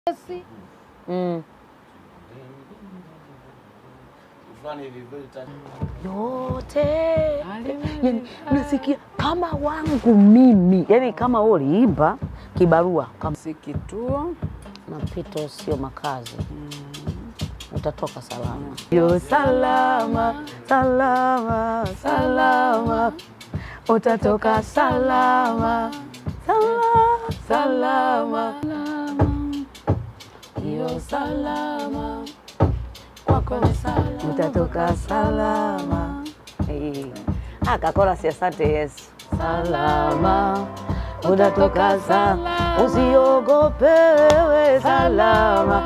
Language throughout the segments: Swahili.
Mm. fulani hivi vile tatu. yote yani, nasikia kama wangu mimi yani kama wewe uliimba kibarua kama si kituo mapito sio makazi utatoka salama yo salama salama salama utatoka salama salama salama yo salama kwako ni salama utatoka salama Eh. Ah, kakola si asante Yesu salama utatoka salama usiogope wewe salama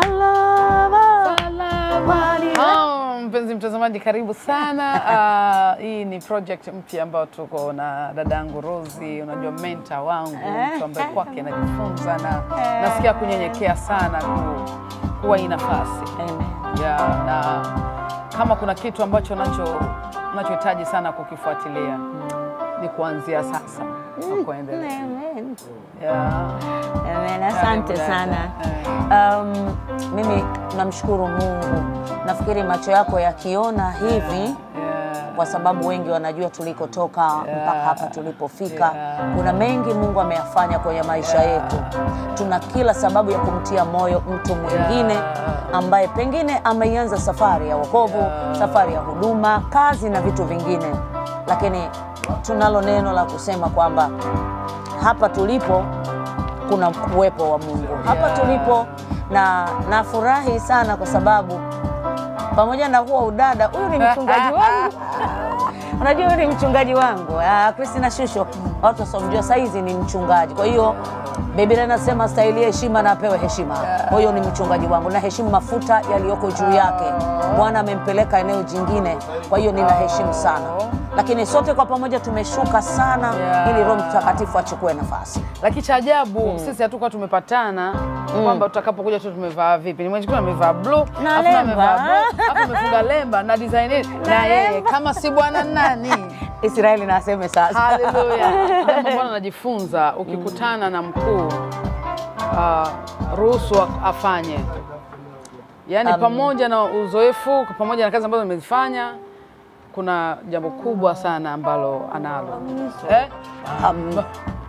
salama Kwani- Ah, mpenzi mtazamaji karibu sana Ah, hii ni project mpya ambayo tuko na dadangu Rosi unajua mentor wangu mtu ambaye kwake najifunza na nasikia kunyenyekea sana ku, kuwa hii nafasi Amen. ya na kama kuna kitu ambacho nacho nachohitaji sana kukifuatilia ni kuanzia sasa na kuendelea. Amen. Yeah. Amen. Asante Karibu sana. dada. Um, mimi namshukuru Mungu. Nafikiri macho yako yakiona hivi Yeah. kwa sababu wengi wanajua tulikotoka mpaka hapa tulipofika. Yeah. Kuna mengi Mungu ameyafanya kwenye maisha yetu. Tuna kila sababu ya kumtia moyo mtu mwingine ambaye pengine ameianza safari ya wokovu, safari ya huduma, kazi na vitu vingine, lakini tunalo neno la kusema kwamba hapa tulipo kuna uwepo wa Mungu hapa Yeah. tulipo, na nafurahi sana kwa sababu pamoja na huwa udada, huyu ni mchungaji wangu. Unajua huyu ni mchungaji wangu Ah, Christina Shusho, watu wasiomjua saizi ni mchungaji. Kwa hiyo Biblia inasema stahili heshima na apewe heshima. Kwa hiyo ni mchungaji wangu na heshimu mafuta yaliyoko juu yake. Bwana amempeleka eneo jingine, kwa hiyo ninaheshimu sana, lakini sote kwa pamoja tumeshuka sana Yeah. ili Roho Mtakatifu achukue nafasi. Lakini cha ajabu sisi hatukuwa tumepatana kwamba tutakapokuja tu tumevaa vipi. Nimejikuta amevaa blue, Na afu na lemba. amevaa blue, afu amefunga lemba na design hii. na yeye kama si bwana nani. Israeli na aseme sasa. Haleluya. Jambo ambalo najifunza ukikutana na mkuu uh, ruhusu a- afanye. Yaani pamoja na uzoefu, pamoja na kazi ambazo nimezifanya kuna jambo kubwa sana ambalo analo. Eh? Um,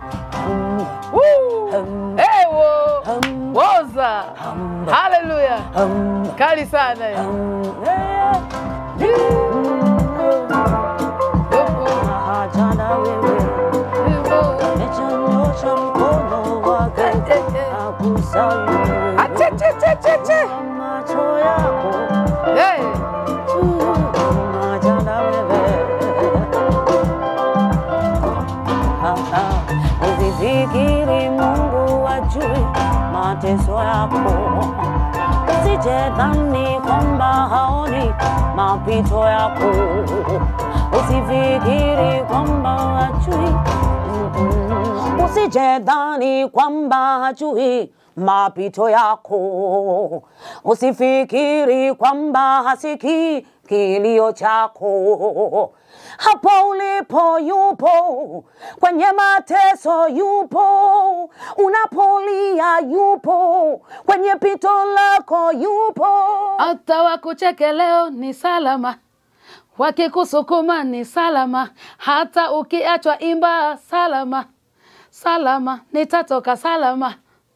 Woo! Ewo! Woza! Haleluya! um, Kali sana hiyo. um, eh, haja na wewe Amechanyosha mkono wake akusamehe Achechechecheche. macho yako Hey! haja na wewe Ah, ah. Usifikiri Mungu ajui mateso yako, usijedhani kwamba haoni mapito yako, usifikiri kwamba hajui Mm-mm. Usijedhani kwamba hajui mapito yako, usifikiri kwamba hasikii kilio chako. Hapo ulipo yupo, kwenye mateso yupo, unapolia yupo, kwenye pito lako yupo. Hata wakucheke leo ni salama, wakikusukuma ni salama, hata ukiachwa imba salama, salama, nitatoka salama.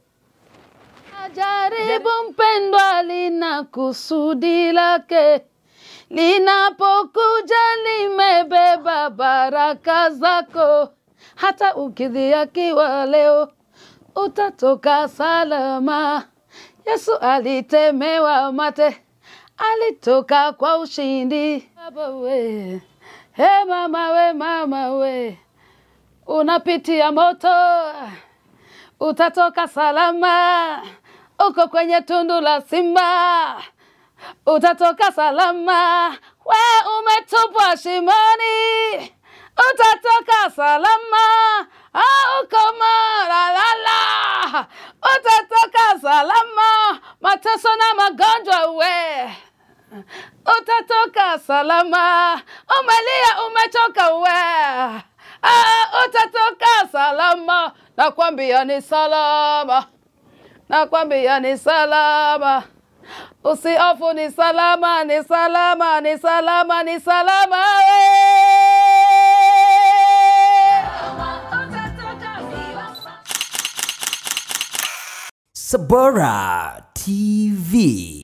Jaribu mpendwa, lina kusudi lake, linapokuja limebeba baraka zako, hata ukidhiakiwa leo utatoka salama. Yesu alitemewa mate, alitoka kwa ushindi. Baba we, he mama we, mama we, unapitia moto, utatoka salama. Uko kwenye tundu la simba, utatoka salama. We umetupwa shimoni, utatoka salama. Ah, uko malalala, utatoka salama. Mateso na magonjwa we utatoka salama. Umelia umechoka we, ah, utatoka salama. Nakwambia ni salama. nakwambia ni salama, usihofu, ni salama, ni salama, ni salama, ni salama we. Sabora TV.